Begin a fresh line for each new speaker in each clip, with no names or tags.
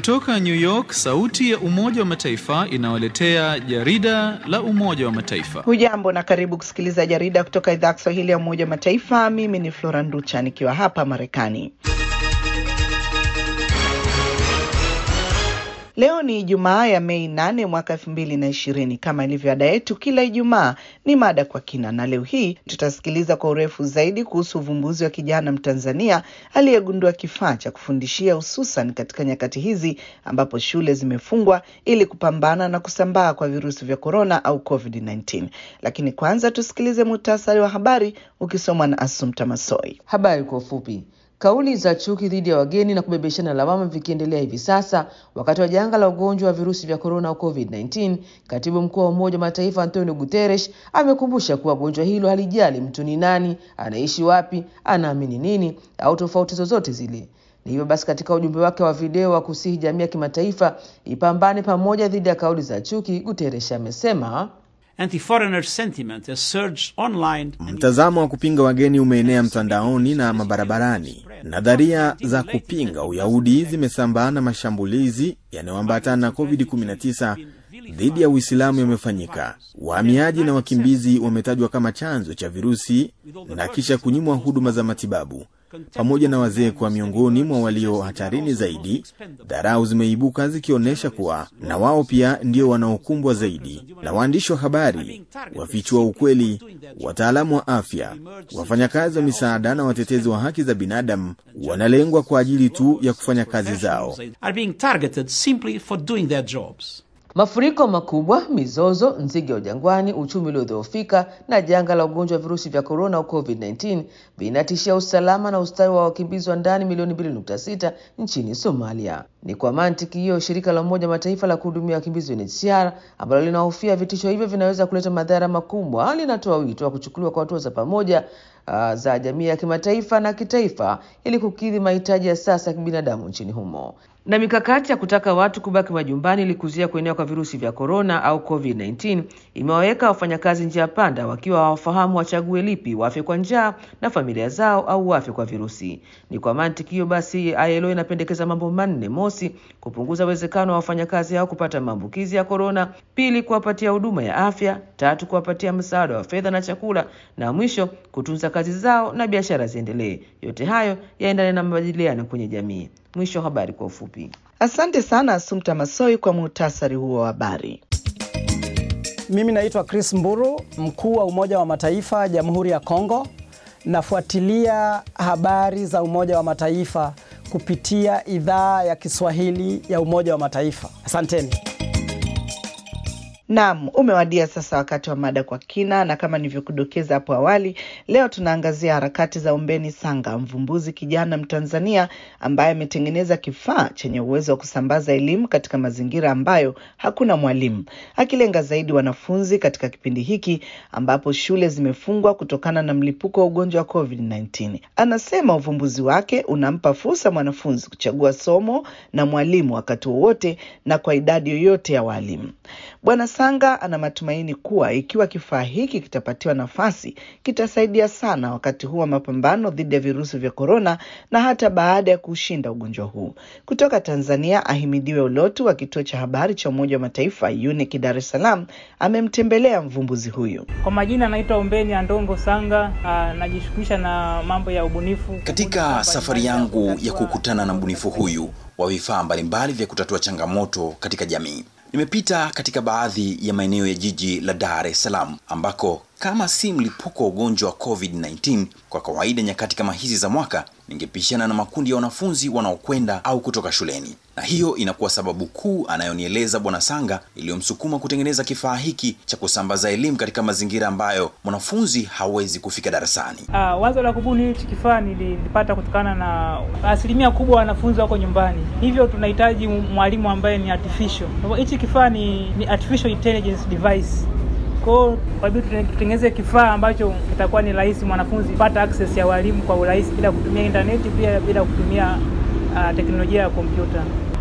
Kutoka New York, sauti ya Umoja wa Mataifa inawaletea jarida la Umoja wa Mataifa.
Hujambo na karibu kusikiliza jarida kutoka idhaa ya Kiswahili ya Umoja wa Mataifa. Mimi ni Flora Nducha nikiwa hapa Marekani. Leo ni Ijumaa ya Mei nane mwaka elfu mbili na ishirini. Kama ilivyo ada yetu kila Ijumaa ni mada kwa kina, na leo hii tutasikiliza kwa urefu zaidi kuhusu uvumbuzi wa kijana Mtanzania aliyegundua kifaa cha kufundishia hususan katika nyakati hizi ambapo shule zimefungwa ili kupambana na kusambaa kwa virusi vya korona au COVID-19. Lakini kwanza tusikilize muhtasari wa habari ukisomwa na Asumta Masoi.
Habari kwa ufupi. Kauli za chuki dhidi ya wageni na kubebeshana lawama vikiendelea hivi sasa wakati wa janga la ugonjwa wa virusi vya korona au COVID-19, katibu mkuu wa Umoja wa Mataifa Antonio Guterres amekumbusha kuwa gonjwa hilo halijali mtu ni nani, anaishi wapi, anaamini nini au tofauti zozote zile. Ni hivyo basi, katika ujumbe wake wa video wa kusihi jamii ya kimataifa ipambane pamoja dhidi ya kauli za chuki, Guterres amesema
Mtazamo wa kupinga wageni umeenea mtandaoni na mabarabarani. Nadharia za kupinga Uyahudi zimesambaa na mashambulizi yanayoambatana na COVID-19 dhidi ya Uislamu yamefanyika. Wahamiaji na wakimbizi wametajwa kama chanzo cha virusi na kisha kunyimwa huduma za matibabu pamoja na wazee kuwa miongoni mwa walio hatarini zaidi. Dharau zimeibuka zikionyesha kuwa na wao pia ndio wanaokumbwa zaidi, na waandishi wa habari wafichua ukweli, wataalamu wa afya, wafanyakazi wa misaada na watetezi wa haki za binadamu wanalengwa kwa ajili tu ya kufanya kazi zao.
Mafuriko makubwa, mizozo, nzige wa jangwani, uchumi uliodhoofika na janga la ugonjwa wa virusi vya korona au COVID-19 vinatishia usalama na ustawi wa wakimbizi wa ndani milioni 2.6 nchini Somalia. Ni kwa mantiki hiyo shirika la Umoja Mataifa la kuhudumia wakimbizi UNHCR ambalo linahofia vitisho hivyo vinaweza kuleta madhara makubwa, linatoa wito wa kuchukuliwa kwa hatua za pamoja uh, za jamii ya kimataifa na kitaifa ili kukidhi mahitaji ya sasa ya kibinadamu nchini humo na mikakati ya kutaka watu kubaki majumbani ili kuzuia kuenea kwa virusi vya korona au COVID-19 imewaweka wafanyakazi njia panda, wakiwa hawafahamu wachague lipi, wafe kwa njaa na familia zao au wafe kwa virusi. Ni kwa mantiki hiyo basi, ILO inapendekeza mambo manne: mosi, kupunguza uwezekano wa wafanyakazi hao kupata maambukizi ya korona; pili, kuwapatia huduma ya afya; tatu, kuwapatia msaada wa fedha na chakula; na mwisho, kutunza kazi zao na biashara ziendelee. Yote hayo yaendane na mabadiliano kwenye jamii. Mwisho wa habari kwa ufupi.
Asante sana Asumta Masoi kwa muhtasari huo wa habari.
Mimi naitwa Chris Mburu, mkuu wa Umoja wa Mataifa Jamhuri ya Kongo. Nafuatilia habari za Umoja wa Mataifa kupitia idhaa ya Kiswahili ya Umoja wa Mataifa. Asanteni.
Naam, umewadia sasa wakati wa mada kwa kina, na kama nilivyokudokeza hapo awali, leo tunaangazia harakati za Ombeni Sanga, mvumbuzi kijana Mtanzania ambaye ametengeneza kifaa chenye uwezo wa kusambaza elimu katika mazingira ambayo hakuna mwalimu, akilenga zaidi wanafunzi katika kipindi hiki ambapo shule zimefungwa kutokana na mlipuko wa ugonjwa wa COVID-19. Anasema uvumbuzi wake unampa fursa mwanafunzi kuchagua somo na mwalimu wakati wowote na kwa idadi yoyote ya walimu. Bwana Sanga ana matumaini kuwa ikiwa kifaa hiki kitapatiwa nafasi kitasaidia sana wakati huu wa mapambano dhidi ya virusi vya korona na hata baada ya kushinda ugonjwa huu. Kutoka Tanzania, Ahimidiwe Ulotu wa kituo cha habari cha Umoja wa Mataifa UNIC Dar es Salaam amemtembelea mvumbuzi huyu.
Kwa majina anaitwa Ombeni Andongo Sanga, najishughulisha na mambo ya ubunifu.
Katika safari yangu ya kukutana na mbunifu huyu wa vifaa mbalimbali vya kutatua changamoto katika jamii nimepita katika baadhi ya maeneo ya jiji la Dar es Salaam ambako kama si mlipuko wa ugonjwa wa COVID-19, kwa kawaida nyakati kama hizi za mwaka ningepishana na makundi ya wanafunzi wanaokwenda au kutoka shuleni, na hiyo inakuwa sababu kuu anayonieleza Bwana Sanga iliyomsukuma kutengeneza kifaa hiki cha kusambaza elimu katika mazingira ambayo mwanafunzi hawezi kufika darasani.
Uh, wazo la kubuni hichi kifaa nilipata kutokana na asilimia kubwa wanafunzi wako nyumbani, hivyo tunahitaji mwalimu ambaye ni artificial. Hichi kifaa ni, ni artificial intelligence device kwao kwa hiyo tutengeneze kifaa ambacho kitakuwa ni rahisi mwanafunzi kupata access ya walimu kwa urahisi bila kutumia intaneti, pia bila kutumia uh, teknolojia ya kompyuta.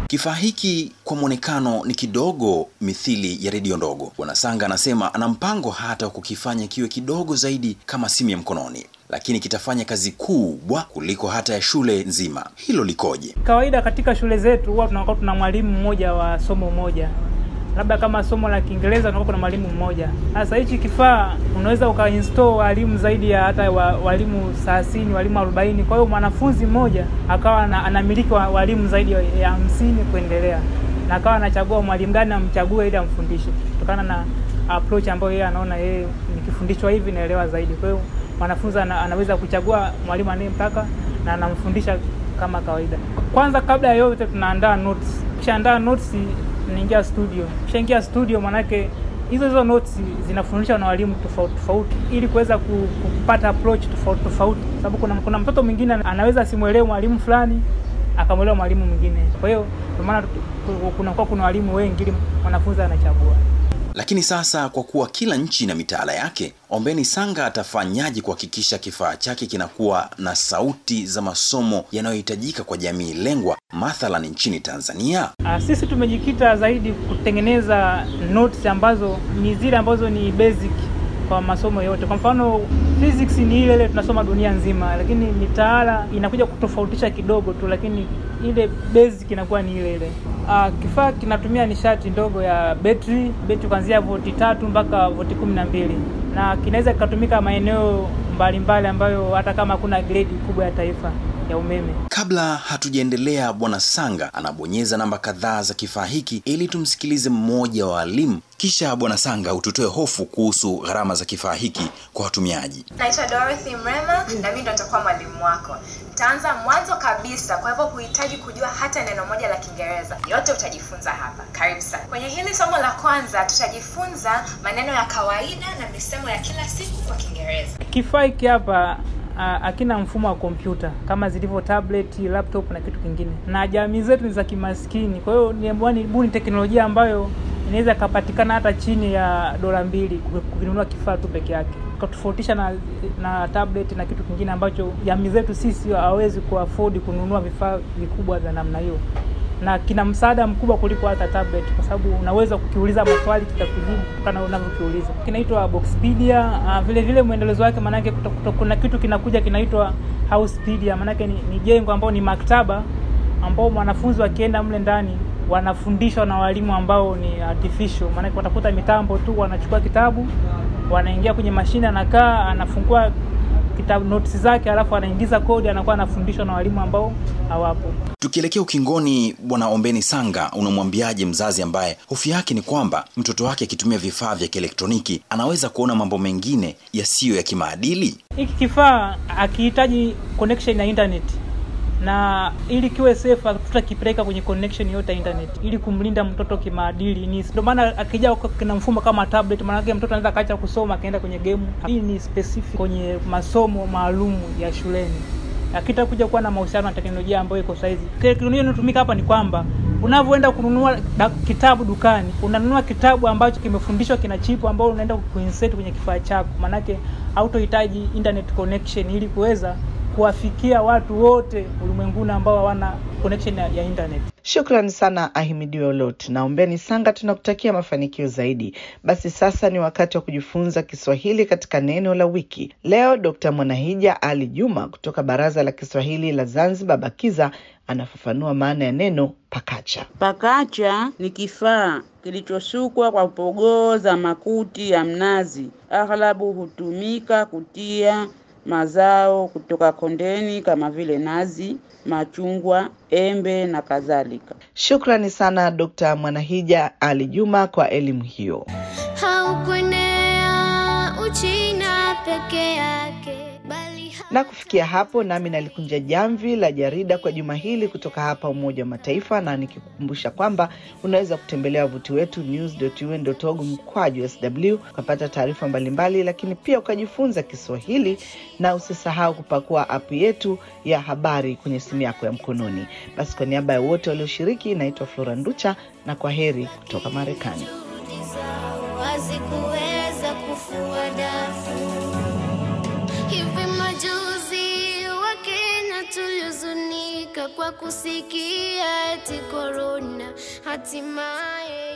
Kifaa hiki kwa mwonekano ni kidogo mithili ya redio ndogo. Bwana Sanga anasema ana mpango hata wa kukifanya kiwe kidogo zaidi kama simu ya mkononi, lakini kitafanya kazi kubwa kuliko hata ya shule nzima. Hilo likoje?
Kawaida katika shule zetu huwa tunakuwa tuna mwalimu mmoja wa somo moja, labda kama somo la Kiingereza tunakuwa kuna mwalimu mmoja. Sasa hichi kifaa unaweza ukainstall walimu zaidi ya hata wa, walimu 30, walimu 40. Kwa hiyo mwanafunzi mmoja akawa ana- anamiliki wa- walimu zaidi ya ya hamsini kuendelea, na akawa anachagua mwalimu gani amchague ili amfundishe kutokana na approach ambayo yeye anaona yeye nikifundishwa hivi naelewa zaidi. Kwa hiyo mwanafunzi ana, anaweza kuchagua mwalimu anayemtaka na anamfundisha kama kawaida. Kwanza kabla ya yote tunaandaa notes. Kishaandaa notes tunaingia studio. Kishaingia studio manake hizo hizo notes zinafundishwa na walimu tofauti tofauti ili kuweza ku- kupata approach tofauti tofauti, sababu kuna, kuna mtoto mwingine anaweza asimwelewe mwalimu fulani akamwelewa mwalimu mwingine. Kwa hiyo ndio maana tu- tu- kunakuwa kuna walimu wengi ili mwanafunzi anachagua.
Lakini sasa kwa kuwa kila nchi ina mitaala yake, Ombeni Sanga atafanyaje kuhakikisha kifaa chake kinakuwa na sauti za masomo yanayohitajika kwa jamii lengwa, mathalan nchini Tanzania?
Ah, sisi tumejikita zaidi kutengeneza notes ambazo ni zile ambazo ni basic kwa masomo yote. Kwa mfano physics ni ile ile tunasoma dunia nzima, lakini mitaala inakuja kutofautisha kidogo tu, lakini ile basic inakuwa ni ile ile. Ah, kifaa kinatumia nishati ndogo ya betri, betri kuanzia voti tatu mpaka voti kumi na mbili na kinaweza kikatumika maeneo mbalimbali ambayo hata kama hakuna gredi kubwa ya taifa ya umeme.
Kabla hatujaendelea, Bwana Sanga anabonyeza namba kadhaa za kifaa hiki ili tumsikilize mmoja wa walimu, kisha Bwana Sanga ututoe hofu kuhusu gharama za kifaa hiki kwa watumiaji.
Naitwa Dorothy Mrema na mimi ndo nitakuwa mwalimu wako. Nitaanza mwanzo kabisa, kwa hivyo huhitaji kujua hata neno moja la Kiingereza. Yote utajifunza hapa. Karibu sana. Kwenye hili somo la kwanza tutajifunza maneno ya kawaida na misemo ya kila siku kwa Kiingereza.
Kifaa hiki hapa ah, hakina mfumo wa kompyuta kama zilivyo tablet, laptop na kitu kingine, na jamii zetu ni za kimaskini. Kwa hiyo niamua nibuni teknolojia ambayo inaweza ikapatikana hata chini ya dola mbili kukinunua kifaa tu peke yake, tofautisha na, na tablet na kitu kingine ambacho jamii zetu sisi hawawezi kuafford kununua vifaa vikubwa vya namna hiyo na kina msaada mkubwa kuliko hata tablet, kwa sababu unaweza kukiuliza maswali kitakujibu kutokana na unavyokiuliza. Kinaitwa Boxpedia. Uh, vile vile mwendelezo wake maanake kuto- kuto- kuna kitu kinakuja kinaitwa Housepedia, maanake ni, ni jengo ambao ni maktaba ambao mwanafunzi wakienda mle ndani wanafundishwa na walimu ambao ni artificial, maanake watakuta mitambo tu, wanachukua kitabu, wanaingia kwenye mashine, anakaa anafungua kitabu notes zake, alafu anaingiza kodi, anakuwa anafundishwa na walimu ambao hawapo.
Tukielekea ukingoni, Bwana Ombeni Sanga, unamwambiaje mzazi ambaye hofu yake ni kwamba mtoto wake akitumia vifaa vya kielektroniki anaweza kuona mambo mengine yasiyo ya kimaadili?
hiki kifaa akihitaji connection ya internet na ili kiwe safe tutakipeleka kwenye connection yote ya internet ili kumlinda mtoto kimaadili. Ni ndio maana akija huko kina mfumo kama tablet, maana yake mtoto anaweza akaacha kusoma akaenda kwenye game. Hii ni specific kwenye masomo maalum ya shuleni, akitakuja kuwa na mahusiano na teknolojia ambayo iko saizi. Teknolojia inayotumika hapa ni kwamba unavyoenda kununua da- kitabu dukani, unanunua kitabu ambacho kimefundishwa kina chipu ambao unaenda kuinsert kwenye kifaa chako, maanake hautohitaji internet connection ili kuweza kuwafikia watu wote ulimwenguni ambao hawana connection ya, ya internet.
Shukrani sana Ahimidiwe Olot na Ombeni Sanga, tunakutakia mafanikio zaidi. Basi sasa ni wakati wa kujifunza Kiswahili katika neno la wiki. Leo Dr. Mwanahija Ali Juma kutoka Baraza la Kiswahili la Zanzibar BAKIZA anafafanua maana ya neno pakacha.
Pakacha ni kifaa kilichosukwa kwa pogoo za makuti ya mnazi. Aghlabu hutumika kutia mazao kutoka kondeni kama vile nazi, machungwa, embe na kadhalika.
Shukrani sana Dr. Mwanahija Ali Juma kwa elimu hiyo.
haukuenea Uchina peke yake bali
Na kufikia hapo, nami nalikunja jamvi la jarida kwa juma hili kutoka hapa Umoja wa Mataifa, na nikikukumbusha kwamba unaweza kutembelea wavuti wetu news.un.org mkwaju sw ukapata taarifa mbalimbali, lakini pia ukajifunza Kiswahili, na usisahau kupakua app yetu ya habari kwenye simu yako ya mkononi. Basi kwa niaba ya wote walioshiriki, naitwa Flora Nducha na kwa heri kutoka Marekani.
hazikuweza kufua dafu. Hivi majuzi Wakenya tulihuzunika kwa kusikia eti korona hatimaye